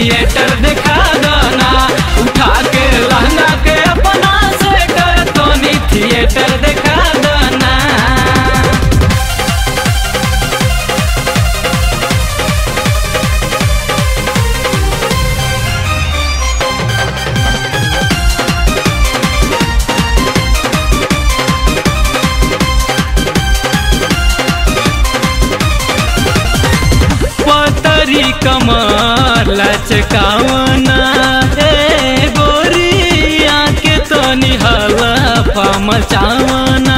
theatre दिखा दना उठा के लहंगा के अपना स्वेटर तनी थिएटर दिखा दना पतरी कमर लचकावना ए गोरिया के तो निहला मचावना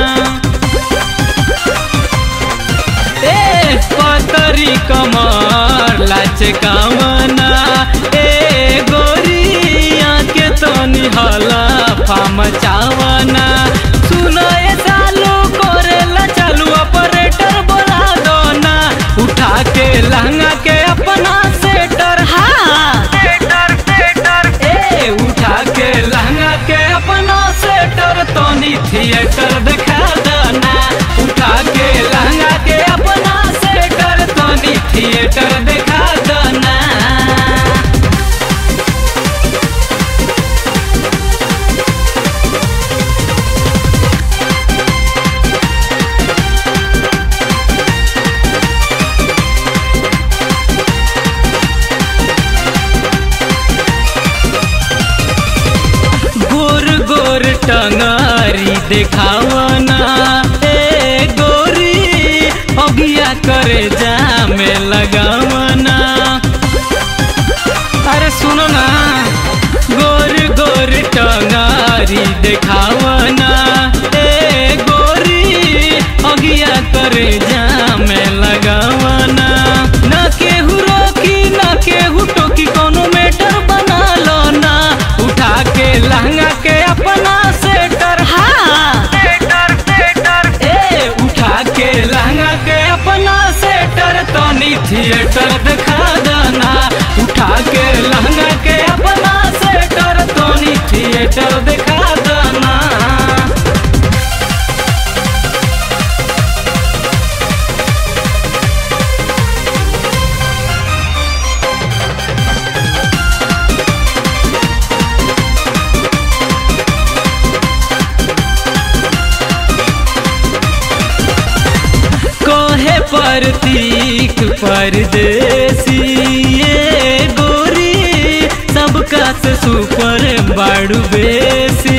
ए पतरी कमर लचकावना ए गोरिया के तो निहला मचावना सुनो ए सालू करेला चालू ऑपरेटर बोला दो ना उठा के लहंगा के अपना सेटर हाँ सेटर सेटर ए उठा के लहंगा के अपना सेटर तोनी थिएटर दिखा देना उठा के लहंगा के अपना सेटर तोनी थिएटर दिखा देना गोर गोर टंगारी देखावना ए गोरी अगिया करे जामे लगावना अरे सुनो ना गोर गोर टंगारी देखावना ए गोरी अगिया करे जामे लगावना न केहू रोकी न केहू टोकी कोनो मेटर बना लो ना उठा के लहंगा के अपना सेटर हाँ सेटर सेटर ए उठा के लहंगा के अपना सेटर तनी थिएटर दिखा देना उठा के लहंगा के अपना सेटर तनी थिएटर दिखा देना कोहे प्रतीक परदेसी ये गोरी सबका से सुपर बाड़ू बेसी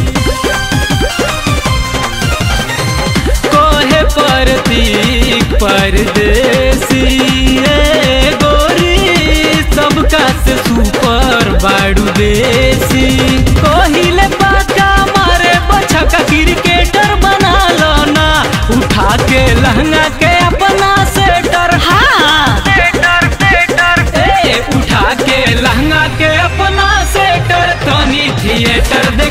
कोहे प्रतीक परदेसी ये गोरी सबका से सुपर बाड़ू बेसी कोहिले पाका मारे बछका क्रिकेटर बना लो ना उठा के लहंगा के अपना सेटर हाँ सेटर सेटर ए उठा के लहंगा के अपना सेटर तनी थिएटर दे